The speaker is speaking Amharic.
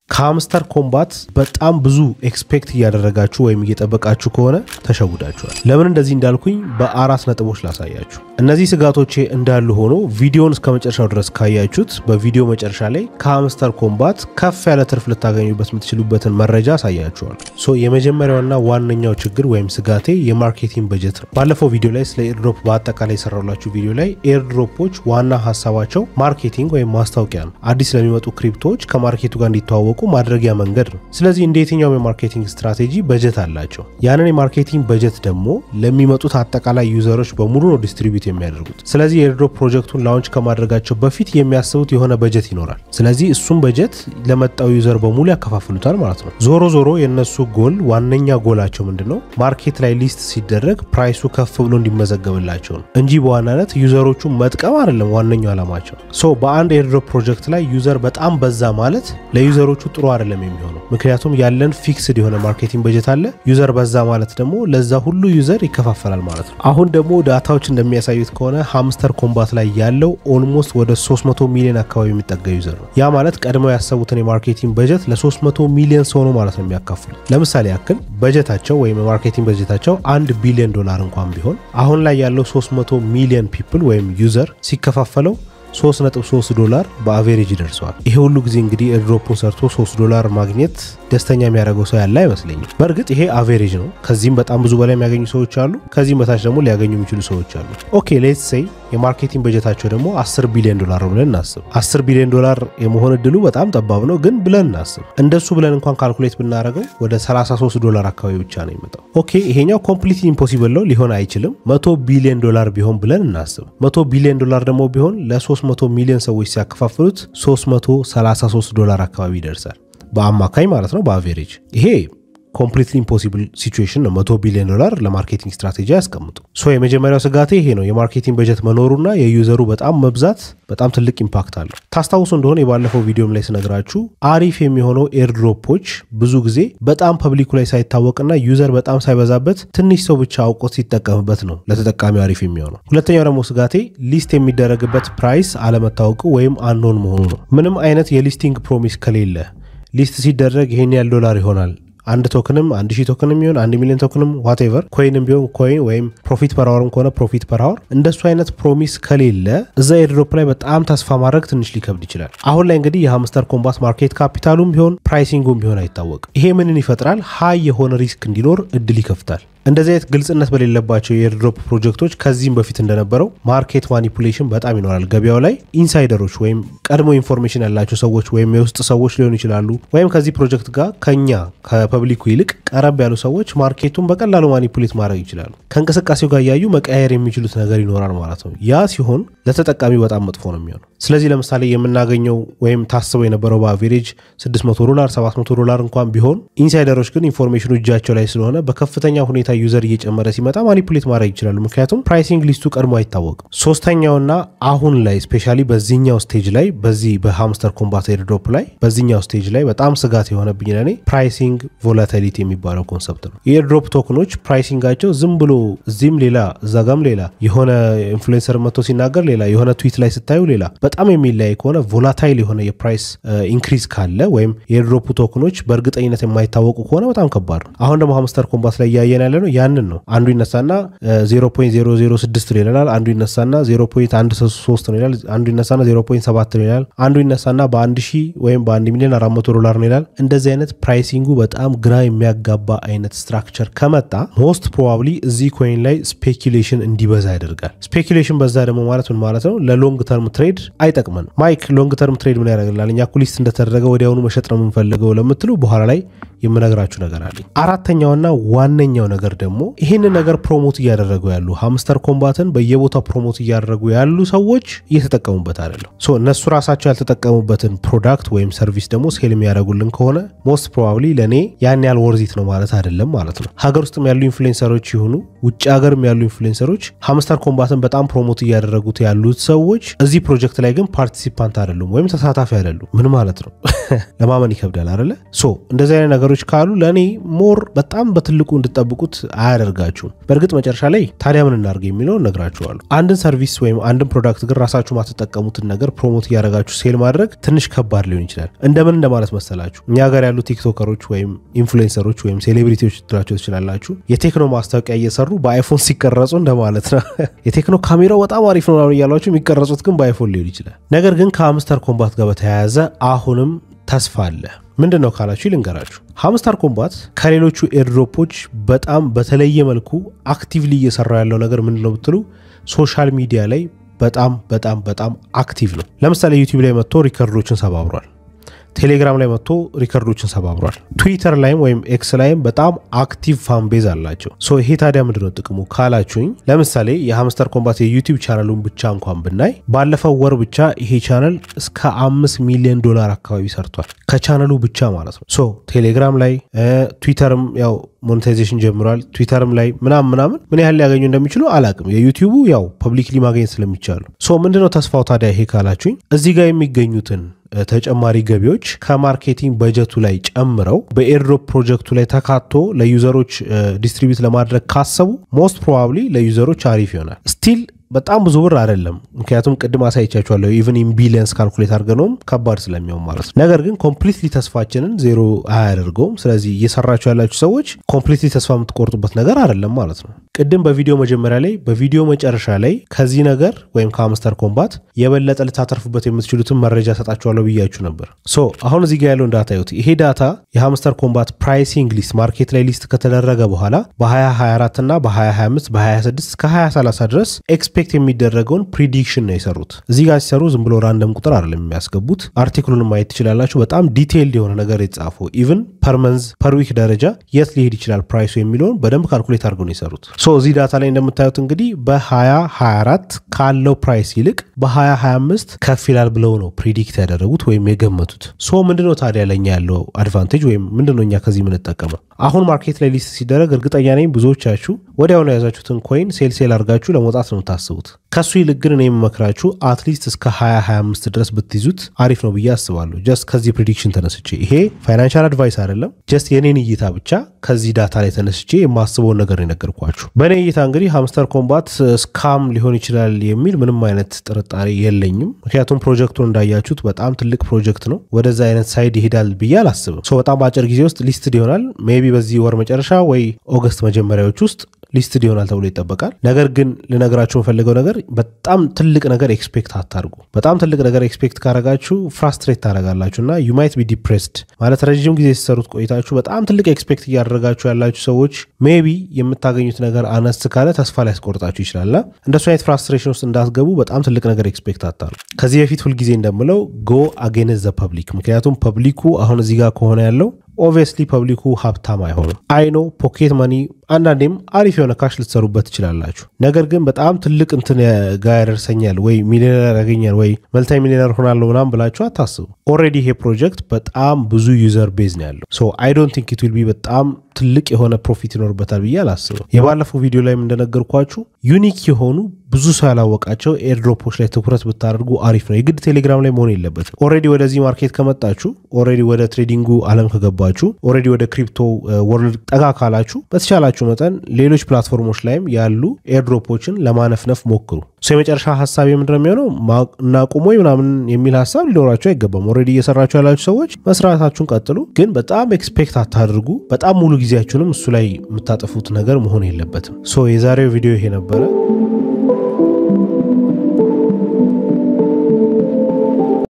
ከሃምስተር ኮምባት በጣም ብዙ ኤክስፔክት እያደረጋችሁ ወይም እየጠበቃችሁ ከሆነ ተሸውዳችኋል። ለምን እንደዚህ እንዳልኩኝ በአራት ነጥቦች ላሳያችሁ። እነዚህ ስጋቶቼ እንዳሉ ሆኖ ቪዲዮን እስከ መጨረሻው ድረስ ካያችሁት በቪዲዮ መጨረሻ ላይ ከሃምስተር ኮምባት ከፍ ያለ ትርፍ ልታገኙበት የምትችሉበትን መረጃ አሳያችኋል። ሶ የመጀመሪያውና ዋነኛው ችግር ወይም ስጋቴ የማርኬቲንግ በጀት ነው። ባለፈው ቪዲዮ ላይ ስለ ኤርድሮፕ በአጠቃላይ የሰራላችሁ ቪዲዮ ላይ ኤርድሮፖች ዋና ሀሳባቸው ማርኬቲንግ ወይም ማስታወቂያ ነው። አዲስ ለሚመጡ ክሪፕቶዎች ከማርኬቱ ጋር እንዲተዋወቁ ማድረጊያ መንገድ ነው። ስለዚህ እንደ የትኛውም የማርኬቲንግ ስትራቴጂ በጀት አላቸው። ያንን የማርኬቲንግ በጀት ደግሞ ለሚመጡት አጠቃላይ ዩዘሮች በሙሉ ነው ዲስትሪቢዩት የሚያደርጉት። ስለዚህ የኤርድሮፕ ፕሮጀክቱን ላውንች ከማድረጋቸው በፊት የሚያስቡት የሆነ በጀት ይኖራል። ስለዚህ እሱም በጀት ለመጣው ዩዘር በሙሉ ያከፋፍሉታል ማለት ነው። ዞሮ ዞሮ የእነሱ ጎል ዋነኛ ጎላቸው ምንድን ነው? ማርኬት ላይ ሊስት ሲደረግ ፕራይሱ ከፍ ብሎ እንዲመዘገብላቸው ነው እንጂ በዋናነት ዩዘሮቹ መጥቀም አይደለም ዋነኛው ዓላማቸው። ሶ በአንድ ኤርድሮፕ ፕሮጀክት ላይ ዩዘር በጣም በዛ ማለት ለዩዘሮቹ ጥሩ አይደለም የሚሆነው። ምክንያቱም ያለን ፊክስድ የሆነ ማርኬቲንግ በጀት አለ። ዩዘር በዛ ማለት ደግሞ ለዛ ሁሉ ዩዘር ይከፋፈላል ማለት ነው። አሁን ደግሞ ዳታዎች እንደሚያሳዩት ከሆነ ሃምስተር ኮምባት ላይ ያለው ኦልሞስት ወደ 300 ሚሊዮን አካባቢ የሚጠጋ ዩዘር ነው። ያ ማለት ቀድመው ያሰቡትን የማርኬቲንግ በጀት ለ300 ሚሊዮን ሰው ነው ማለት ነው የሚያካፍሉት። ለምሳሌ ያክል በጀታቸው ወይም የማርኬቲንግ በጀታቸው አንድ ቢሊዮን ዶላር እንኳን ቢሆን አሁን ላይ ያለው 300 ሚሊዮን ፒፕል ወይም ዩዘር ሲከፋፈለው 3.3 ዶላር በአቬሬጅ ይደርሰዋል። ይሄ ሁሉ ጊዜ እንግዲህ ኤርድሮፑን ሰርቶ 3 ዶላር ማግኘት ደስተኛ የሚያደርገው ሰው ያለ አይመስለኝም። በእርግጥ ይሄ አቬሬጅ ነው። ከዚህም በጣም ብዙ በላይ የሚያገኙ ሰዎች አሉ። ከዚህም በታች ደግሞ ሊያገኙ የሚችሉ ሰዎች አሉ። ኦኬ ሌትስ ሴይ የማርኬቲንግ በጀታቸው ደግሞ 10 ቢሊዮን ዶላር ነው ብለን እናስብ። 10 ቢሊዮን ዶላር የመሆን እድሉ በጣም ጠባብ ነው፣ ግን ብለን እናስብ። እንደሱ ብለን እንኳን ካልኩሌት ብናደርገው ወደ 33 ዶላር አካባቢ ብቻ ነው የሚመጣው። ኦኬ ይሄኛው ኮምፕሊት ኢምፖሲብል ነው፣ ሊሆን አይችልም። 100 ቢሊዮን ዶላር ቢሆን ብለን እናስብ። 100 ቢሊዮን ዶላር ደግሞ ቢሆን ለ300 ሚሊዮን ሰዎች ሲያከፋፍሉት 333 ዶላር አካባቢ ይደርሳል። በአማካኝ ማለት ነው፣ በአቬሬጅ ይሄ ኮምፕሊትሊ ኢምፖሲብል ሲቹዌሽን ነው። መቶ ቢሊዮን ዶላር ለማርኬቲንግ ስትራቴጂ ያስቀምጡ። ሶ የመጀመሪያው ስጋቴ ይሄ ነው። የማርኬቲንግ በጀት መኖሩና የዩዘሩ በጣም መብዛት በጣም ትልቅ ኢምፓክት አለው። ታስታውሱ እንደሆነ የባለፈው ቪዲዮም ላይ ስነግራችሁ አሪፍ የሚሆነው ኤርድሮፖች ብዙ ጊዜ በጣም ፐብሊኩ ላይ ሳይታወቅና ዩዘር በጣም ሳይበዛበት ትንሽ ሰው ብቻ አውቆት ሲጠቀምበት ነው ለተጠቃሚው አሪፍ የሚሆነው። ሁለተኛው ደግሞ ስጋቴ ሊስት የሚደረግበት ፕራይስ አለመታወቁ ወይም አንኖን መሆኑ ነው። ምንም አይነት የሊስቲንግ ፕሮሚስ ከሌለ ሊስት ሲደረግ ይሄን ያህል ዶላር ይሆናል አንድ ቶክንም አንድ ሺህ ቶክንም ቢሆን አንድ ሚሊዮን ቶክንም ዋቴቨር ኮይንም ቢሆን ኮይን ወይም ፕሮፊት ፐር አወርም ከሆነ ፕሮፊት ፐር አወር እንደሱ አይነት ፕሮሚስ ከሌለ እዛ ኤርድሮፕ ላይ በጣም ተስፋ ማድረግ ትንሽ ሊከብድ ይችላል። አሁን ላይ እንግዲህ የሃምስተር ኮምባት ማርኬት ካፒታሉም ቢሆን ፕራይሲንጉም ቢሆን አይታወቅም። ይሄ ምንን ይፈጥራል? ሀይ የሆነ ሪስክ እንዲኖር እድል ይከፍታል። እንደዚህ አይነት ግልጽነት በሌለባቸው የኤርድሮፕ ፕሮጀክቶች ከዚህም በፊት እንደነበረው ማርኬት ማኒፑሌሽን በጣም ይኖራል። ገበያው ላይ ኢንሳይደሮች ወይም ቀድሞ ኢንፎርሜሽን ያላቸው ሰዎች ወይም የውስጥ ሰዎች ሊሆኑ ይችላሉ። ወይም ከዚህ ፕሮጀክት ጋር ከኛ ከፐብሊኩ ይልቅ ቀረብ ያሉ ሰዎች ማርኬቱን በቀላሉ ማኒፑሌት ማድረግ ይችላሉ። ከእንቅስቃሴው ጋር እያዩ መቀያየር የሚችሉት ነገር ይኖራል ማለት ነው። ያ ሲሆን ለተጠቃሚው በጣም መጥፎ ነው የሚሆነው። ስለዚህ ለምሳሌ የምናገኘው ወይም ታስበው የነበረው በአቬሬጅ 600 ዶላር 700 ዶላር እንኳን ቢሆን ኢንሳይደሮች ግን ኢንፎርሜሽኑ እጃቸው ላይ ስለሆነ በከፍተኛ ሁኔታ ዩዘር እየጨመረ ሲመጣ ማኒፑሌት ማድረግ ይችላሉ። ምክንያቱም ፕራይሲንግ ሊስቱ ቀድሞ አይታወቅም። ሶስተኛውና አሁን ላይ ስፔሻሊ በዚህኛው ስቴጅ ላይ በዚህ በሃምስተር ኮምባት ኤርድሮፕ ላይ በዚህኛው ስቴጅ ላይ በጣም ስጋት የሆነብኝ ለኔ ፕራይሲንግ ቮላቲሊቲ የሚባለው ኮንሰፕት ነው። የኤርድሮፕ ቶክኖች ፕራይሲንጋቸው ዝም ብሎ እዚህም ሌላ እዛ ጋም ሌላ የሆነ ኢንፍሉዌንሰር መጥቶ ሲናገር ሌላ የሆነ ትዊት ላይ ስታዩ ሌላ በጣም የሚለያይ ከሆነ ቮላታይል የሆነ የፕራይስ ኢንክሪዝ ካለ ወይም የኤርድሮፕ ቶክኖች በእርግጠኝነት የማይታወቁ ከሆነ በጣም ከባድ ነው። አሁን ደግሞ ሃምስተር ኮምባት ላይ እያየን ያለ ነው ያንን ነው። አንዱ ይነሳና 0.006 ነው ይላል፣ አንዱ ይነሳና 0.13 ነው ይላል፣ አንዱ ይነሳና 0.7 ነው ይላል፣ አንዱ ይነሳና በአንድ ሺህ ወይም በአንድ ሚሊዮን 400 ዶላር ነው ይላል። እንደዚህ አይነት ፕራይሲንጉ በጣም ግራ የሚያጋባ አይነት ስትራክቸር ከመጣ ሞስት ፕሮባብሊ እዚህ ኮይን ላይ ስፔኪሌሽን እንዲበዛ ያደርጋል። ስፔኪሌሽን በዛ ደግሞ ማለት ምን ማለት ነው? ለሎንግ ተርም ትሬድ አይጠቅመን። ማይክ ሎንግ ተርም ትሬድ ምን ያደርግልናል? እኛ እኮ ሊስት እንደተደረገ ወዲያውኑ መሸጥ ነው የምንፈልገው ለምትሉ በኋላ ላይ የምነግራችሁ ነገር አለኝ። አራተኛውና ዋነኛው ነገር ደግሞ ይህንን ነገር ፕሮሞት እያደረጉ ያሉ ሃምስተር ኮምባትን በየቦታው ፕሮሞት እያደረጉ ያሉ ሰዎች እየተጠቀሙበት አይደለም። ሶ እነሱ ራሳቸው ያልተጠቀሙበትን ፕሮዳክት ወይም ሰርቪስ ደግሞ ሴል የሚያደርጉልን ከሆነ ሞስት ፕሮባብሊ ለእኔ ያን ያህል ወርዚት ነው ማለት አይደለም ማለት ነው። ሀገር ውስጥም ያሉ ኢንፍሉዌንሰሮች ይሁኑ ውጭ ሀገርም ያሉ ኢንፍሉዌንሰሮች ሃምስተር ኮምባትን በጣም ፕሮሞት እያደረጉት ያሉት ሰዎች እዚህ ፕሮጀክት ላይ ግን ፓርቲሲፓንት አይደሉም ወይም ተሳታፊ አይደሉም። ምን ማለት ነው? ለማመን ይከብዳል አይደለ? ሶ እንደዚህ አይነት ነገሮች ካሉ ለእኔ ሞር በጣም በትልቁ እንድጠብቁት አያደርጋችሁም። በእርግጥ መጨረሻ ላይ ታዲያ ምን እናድርግ የሚለውን እነግራችኋለሁ። አንድን ሰርቪስ ወይም አንድን ፕሮዳክት ግን ራሳችሁ ማትጠቀሙትን ነገር ፕሮሞት እያደረጋችሁ ሴል ማድረግ ትንሽ ከባድ ሊሆን ይችላል። እንደምን እንደማለት መሰላችሁ? እኛ ጋር ያሉ ቲክቶከሮች ወይም ኢንፍሉዌንሰሮች ወይም ሴሌብሪቲዎች ትላቸው ትችላላችሁ። የቴክኖ ማስታወቂያ እየሰሩ በአይፎን ሲቀረጹ እንደማለት ነው። የቴክኖ ካሜራው በጣም አሪፍ ነው እያሏቸው የሚቀረጹት ግን በአይፎን ሊሆን ይችላል። ነገር ግን ከሀምስተር ኮምባት ጋር በተያያዘ አሁንም ተስፋ አለ። ምንድን ነው ካላችሁ ልንገራችሁ። ሃምስተር ኮምባት ከሌሎቹ ኤርድሮፖች በጣም በተለየ መልኩ አክቲቭሊ እየሰራ ያለው ነገር ምንድን ነው ብትሉ ሶሻል ሚዲያ ላይ በጣም በጣም በጣም አክቲቭ ነው። ለምሳሌ ዩቲዩብ ላይ መጥቶ ሪከርዶችን ሰባብሯል። ቴሌግራም ላይ መጥቶ ሪከርዶችን ሰባብሯል። ትዊተር ላይም ወይም ኤክስ ላይም በጣም አክቲቭ ፋን ቤዝ አላቸው። ሶ ይሄ ታዲያ ምንድነው ጥቅሙ ካላችሁኝ፣ ለምሳሌ የሃምስተር ኮምባት የዩቲዩብ ቻናሉን ብቻ እንኳን ብናይ ባለፈው ወር ብቻ ይሄ ቻናል እስከ አምስት ሚሊዮን ዶላር አካባቢ ሰርቷል ከቻናሉ ብቻ ማለት ነው። ሶ ቴሌግራም ላይ ትዊተርም ያው ሞኔታይዜሽን ጀምሯል። ትዊተርም ላይ ምናምን ምናምን ምን ያህል ሊያገኙ እንደሚችሉ አላቅም። የዩቲዩቡ ያው ፐብሊክሊ ማግኘት ስለሚቻሉ ሶ ምንድነው ተስፋው ታዲያ ይሄ ካላችሁኝ እዚህ ጋር የሚገኙትን ተጨማሪ ገቢዎች ከማርኬቲንግ በጀቱ ላይ ጨምረው በኤርድሮፕ ፕሮጀክቱ ላይ ተካቶ ለዩዘሮች ዲስትሪቢዩት ለማድረግ ካሰቡ ሞስት ፕሮባብሊ ለዩዘሮች አሪፍ ይሆናል። ስቲል በጣም ብዙ ብር አይደለም፣ ምክንያቱም ቅድም አሳይቻችኋለሁ ኢቨን ኢን ቢሊየንስ ካልኩሌት አድርገነውም ከባድ ስለሚሆን ማለት ነው። ነገር ግን ኮምፕሊትሊ ተስፋችንን ዜሮ አያደርገውም። ስለዚህ እየሰራችሁ ያላችሁ ሰዎች ኮምፕሊትሊ ተስፋ የምትቆርጡበት ነገር አይደለም ማለት ነው። ቅድም በቪዲዮ መጀመሪያ ላይ በቪዲዮ መጨረሻ ላይ ከዚህ ነገር ወይም ከሃምስተር ኮምባት የበለጠ ልታተርፉበት የምትችሉትን መረጃ ሰጣችኋለሁ ብያችሁ ነበር። ሶ አሁን እዚህ ጋር ያለውን ዳታ ይሁት። ይሄ ዳታ የሃምስተር ኮምባት ፕራይሲንግ ሊስት ማርኬት ላይ ሊስት ከተደረገ በኋላ በ2024 እና በ2025 በ2026 እስከ 2030 ድረስ ኤክስፔክት የሚደረገውን ፕሪዲክሽን ነው የሰሩት። እዚህ ጋር ሲሰሩ ዝም ብሎ ራንደም ቁጥር አይደለም የሚያስገቡት። አርቲክሉን ማየት ትችላላችሁ። በጣም ዲቴይልድ የሆነ ነገር የተጻፈው ኢቭን ፐር መንዝ ፐር ዊክ ደረጃ የት ሊሄድ ይችላል ፕራይሱ የሚለውን በደንብ ካልኩሌት አድርገው ነው የሰሩት። ሶ እዚህ ዳታ ላይ እንደምታዩት እንግዲህ በ2024 ካለው ፕራይስ ይልቅ በ2025 ከፍ ይላል ብለው ነው ፕሪዲክት ያደረጉት ወይም የገመቱት። ሶ ምንድነው ታዲያ ለኛ ያለው አድቫንቴጅ ወይም ምንድነው እኛ ከዚህ የምንጠቀመው? አሁን ማርኬት ላይ ሊስት ሲደረግ እርግጠኛ ነኝ ብዙዎቻችሁ ወዲያውኑ የያዛችሁትን ኮይን ሴል ሴል አድርጋችሁ ለመውጣት ነው የምታስቡት። ከሱ ይልቅ ግን እኔ የምመክራችሁ አትሊስት እስከ 2025 ድረስ ብትይዙት አሪፍ ነው ብዬ አስባለሁ። ጀስት ከዚህ ፕሪዲክሽን ተነስቼ ይሄ ፋይናንሻል አድቫይስ አይደለም፣ ጀስት የኔን እይታ ብቻ ከዚህ ዳታ ላይ ተነስቼ የማስበውን ነገር ነው የነገርኳችሁ። በእኔ እይታ እንግዲህ ሃምስተር ኮምባት ስካም ሊሆን ይችላል የሚል ምንም አይነት ጥርጣሬ የለኝም። ምክንያቱም ፕሮጀክቱን እንዳያችሁት በጣም ትልቅ ፕሮጀክት ነው። ወደዛ አይነት ሳይድ ይሄዳል ብዬ አላስብም። በጣም በአጭር ጊዜ ውስጥ ሊስትድ ይሆናል። ሜይ ቢ በዚህ ወር መጨረሻ ወይ ኦገስት መጀመሪያዎች ውስጥ ሊስትድ ይሆናል ተብሎ ይጠበቃል። ነገር ግን ልነግራችሁ የምፈልገው ነገር በጣም ትልቅ ነገር ኤክስፔክት አታርጉ። በጣም ትልቅ ነገር ኤክስፔክት ካረጋችሁ ፍራስትሬት ታደረጋላችሁ እና ዩ ማይት ቢ ዲፕሬስድ ማለት ረዥም ጊዜ ሲሰሩት ቆይታችሁ በጣም ትልቅ ኤክስፔክት እያደረጋችሁ ያላችሁ ሰዎች ሜቢ የምታገኙት ነገር አነስ ካለ ተስፋ ሊያስቆርጣችሁ ይችላልና እንደሱ አይነት ፍራስትሬሽን ውስጥ እንዳትገቡ በጣም ትልቅ ነገር ኤክስፔክት አታርጉ። ከዚህ በፊት ሁልጊዜ እንደምለው ጎ አጌንስት ዘ ፐብሊክ፣ ምክንያቱም ፐብሊኩ አሁን እዚህ ጋር ከሆነ ያለው ኦብቪየስሊ ፐብሊኩ ሀብታም አይሆንም። አይኖ ፖኬት መኒ አንዳንዴም አሪፍ የሆነ ካሽ ልትሰሩበት ትችላላችሁ። ነገር ግን በጣም ትልቅ እንትን ጋ ያደርሰኛል ወይ ሚሊዮነር ያገኛል ወይ መልታይ ሚሊዮነር ሆናለሁ ምናምን ብላችሁ አታስቡ። ኦልሬዲ ይሄ ፕሮጀክት በጣም ብዙ ዩዘር ቤዝ ነው ያለው። ሶ አይ ዶንት ቲንክ ኢት ዊል ቢ በጣም ትልቅ የሆነ ፕሮፊት ይኖርበታል ብዬ አላስብም። የባለፈው ቪዲዮ ላይም እንደነገርኳችሁ ዩኒክ የሆኑ ብዙ ሰው ያላወቃቸው ኤርድሮፖች ላይ ትኩረት ብታደርጉ አሪፍ ነው። የግድ ቴሌግራም ላይ መሆን የለበትም። ኦልሬዲ ወደዚህ ማርኬት ከመጣችሁ፣ ኦልሬዲ ወደ ትሬዲንጉ አለም ከገባችሁ፣ ኦልሬዲ ወደ ክሪፕቶ ወርልድ ጠጋ ካላችሁ በተቻላችሁ መጠን ሌሎች ፕላትፎርሞች ላይም ያሉ ኤርድሮፖችን ለማነፍነፍ ሞክሩ። የመጨረሻ ሀሳብ የምንድነው የሚሆነው እናቁሞ ምናምን የሚል ሀሳብ ሊኖራችሁ አይገባም። ኦልሬዲ እየሰራችሁ ያላችሁ ሰዎች መስራታችሁን ቀጥሉ፣ ግን በጣም ኤክስፔክት አታድርጉ። በጣም ሙሉ ጊዜያችሁንም እሱ ላይ የምታጠፉት ነገር መሆን የለበትም። ሶ የዛሬው ቪዲዮ ይሄ ነበረ።